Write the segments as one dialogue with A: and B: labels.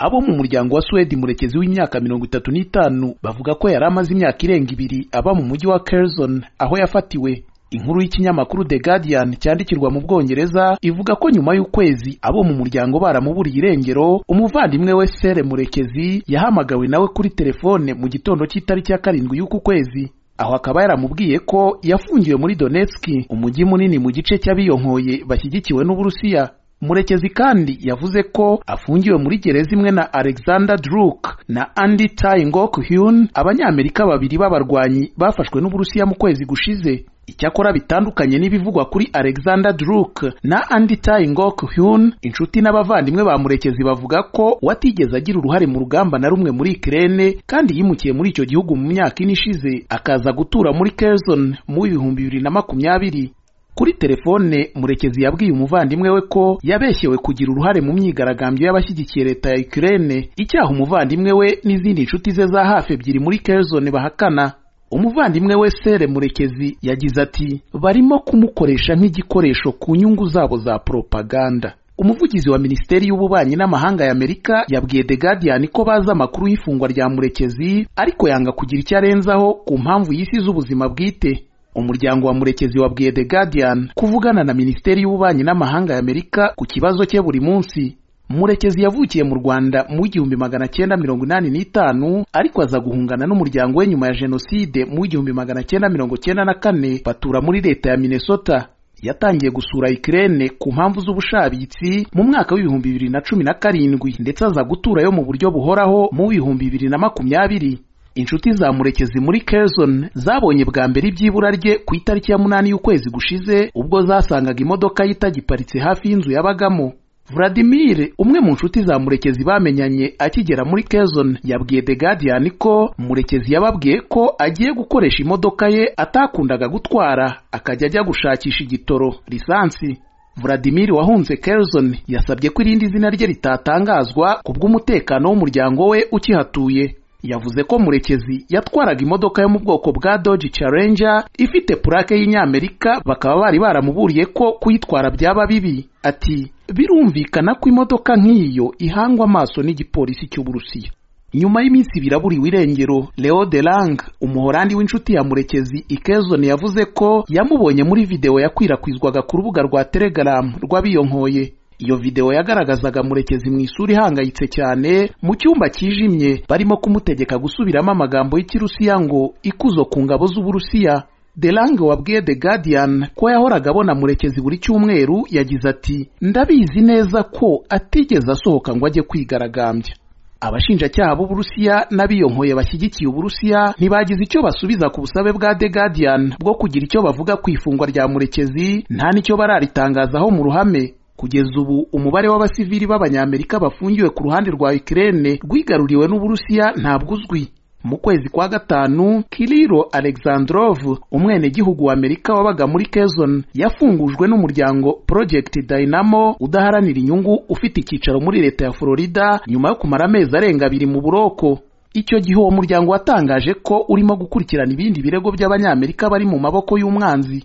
A: abo mu muryango wa Suwedi murekezi w'imyaka mirongo itatu n'itanu bavuga ko yari amaze imyaka irenga ibiri aba mu mujyi wa Curzon aho yafatiwe inkuru y'ikinyamakuru The Guardian cyandikirwa mu Bwongereza ivuga ko nyuma y'ukwezi abo mu muryango baramuburiye irengero umuvandimwe we Sere Murekezi yahamagawe nawe kuri telefone mu gitondo cy'itariki ya karindwi y'uku kwezi aho akaba yaramubwiye ko yafungiwe muri Donetsk umujyi munini mu gice cy'abiyonkoye bashyigikiwe n'Uburusiya Murekezi kandi yavuze ko afungiwe muri gereza imwe na Alexander Druk na Andy Tae Ngok Hyun abanyamerika babiri b'abarwanyi bafashwe n'Uburusiya mu kwezi gushize icyakora bitandukanye n'ibivugwa kuri Alexander Druk na Andy Tae Ngok Hyun inshuti n'abavandimwe ba Murekezi bavuga ko watigeze agira uruhare mu rugamba na rumwe muri Ukraine kandi yimukiye muri icyo gihugu mu myaka ine ishize akaza gutura muri Kherson mu w'ibihumbi bibiri na makumyabiri kuri telefone Murekezi yabwiye umuvandimwe we ko yabeshyewe kugira uruhare mu myigaragambyo y'abashyigikiye leta ya Ukraine icyaha umuvandimwe we n'izindi nshuti ze za hafi ebyiri muri Kherson bahakana umuvandimwe we Sere Murekezi yagize ati barimo kumukoresha nk'igikoresho ku nyungu zabo za propaganda umuvugizi wa minisiteri y'ububanyi n'amahanga ya Amerika yabwiye The Guardian ko bazi amakuru y'ifungwa rya Murekezi ariko yanga kugira icyo arenzaho ku mpamvu y'isi z'ubuzima bwite umuryango wa Murekezi wabwiye The Guardian kuvugana na minisiteri y'ububanyi n'amahanga ya Amerika ku kibazo cye buri munsi Murekezi yavukiye mu Rwanda mu igihumbi magana cyenda mirongo inani n'itanu ariko aza guhungana n'umuryango we nyuma ya jenoside mu igihumbi magana cyenda mirongo cyenda na kane batura muri leta ya Minnesota yatangiye gusura Ukraine ku mpamvu z'ubushabitsi mu mwaka w'ibihumbi bibiri na cumi na karindwi ndetse aza guturayo mu buryo buhoraho mu w'ibihumbi bibiri na makumyabiri inshuti za Murekezi muri Kherson zabonye bwa mbere ibyibura rye ku itariki ya munani y'ukwezi gushize ubwo zasangaga imodoka ye itagiparitse hafi y'inzu yabagamo Vladimir umwe mu nshuti za Murekezi bamenyanye akigera muri Kherson yabwiye The Guardian ko Murekezi yababwiye ko agiye gukoresha imodoka ye atakundaga gutwara akajya ajya gushakisha igitoro lisansi Vladimir wahunze Kherson yasabye ko irindi zina rye ritatangazwa kubw'umutekano w'umuryango we ukihatuye yavuze ko Murekezi yatwaraga imodoka yo mu bwoko bwa Dodge Challenger ifite plaque y'Inyamerika bakaba bari baramuburiye ko kuyitwara byaba bibi ati birumvikana ko imodoka nk'iyo ihangwa amaso n'igipolisi cy'Uburusiya nyuma y'iminsi ibiri aburiwe irengero Leo Delang umuhorandi w'inshuti ya Murekezi Ikezon yavuze ko yamubonye muri video yakwirakwizwaga ku rubuga rwa Telegram rw'abiyonkoye iyo video yagaragazaga Murekezi mu isura ihangayitse cyane mu cyumba kijimye barimo kumutegeka gusubiramo amagambo y'Ikirusiya ngo ikuzo ku ngabo z'Uburusiya Delange wabwiye The Guardian ko yahoraga abona Murekezi buri cyumweru yagize ati ndabizi neza ko atigeze asohoka ngo ajye kwigaragambya abashinjacyaha b'Uburusiya n'abiyonkoye bashyigikiye Uburusiya ntibagize icyo basubiza ku busabe bwa The Guardian bwo kugira icyo bavuga ku ifungwa rya Murekezi nta n'icyo bararitangazaho mu ruhame kugeza ubu umubare w'abasivili b'abanyamerika bafungiwe ku ruhande rwa Ukraine rwigaruriwe n'Uburusiya ntabwo uzwi mu kwezi kwa gatanu Kirilo Alexandrov umwenegihugu wa Amerika wabaga muri Kherson yafungujwe n'umuryango Project Dynamo udaharanira inyungu ufite icyicaro muri leta ya Florida nyuma yo kumara amezi arenga abiri mu buroko icyo gihe uwo muryango watangaje ko urimo gukurikirana ibindi birego by'abanyamerika bari mu maboko y'umwanzi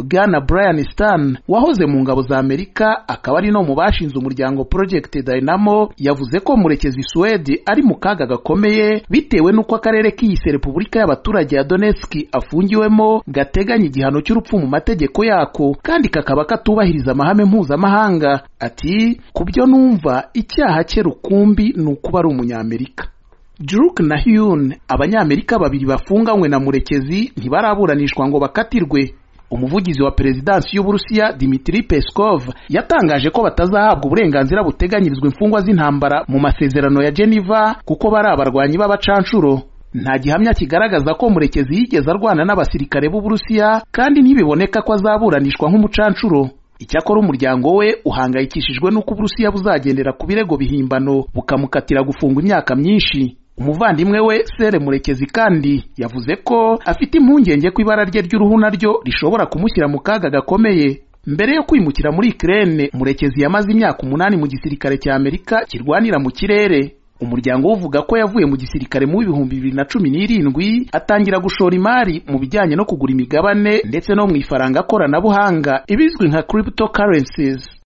A: Bwana Brian Stan wahoze mu ngabo za Amerika akaba ari no mu bashinze umuryango Project Dynamo yavuze ko Murekezi Suwedi ari mu kaga gakomeye bitewe n'uko akarere k'iyise Repubulika y'abaturage ya Donetsk afungiwemo gateganya igihano cy'urupfu mu mategeko yako kandi kakaba katubahiriza amahame mpuzamahanga ati ku byo numva icyaha cye rukumbi ni ukuba ari umunyamerika Druk na Hyun abanyamerika babiri bafunganywe na Murekezi ntibaraburanishwa ngo bakatirwe umuvugizi wa perezidansi y'uburusiya Dmitry Peskov yatangaje ko batazahabwa uburenganzira buteganyirizwa imfungwa z'intambara mu masezerano ya Geneva kuko bari abarwanyi b'abacanshuro nta gihamya kigaragaza ko murekezi yigeze arwana n'abasirikare b'uburusiya kandi ntibiboneka ko azaburanishwa nk'umucanshuro icyakora umuryango we uhangayikishijwe n'uko uburusiya buzagendera ku birego bihimbano bukamukatira gufungwa imyaka myinshi umuvandimwe we Sere Murekezi kandi yavuze ko afite impungenge ko ibara rye ry'uruhu naryo rishobora kumushyira mu kaga gakomeye mbere yo kwimukira muri Ukraine Murekezi yamaze imyaka umunani mu gisirikare cya Amerika kirwanira mu kirere umuryango uvuga ko yavuye mu gisirikare mu bihumbi bibiri na cumi n'irindwi atangira gushora imari mu bijyanye no kugura imigabane ndetse no mu ifaranga koranabuhanga ibizwi nka cryptocurrencies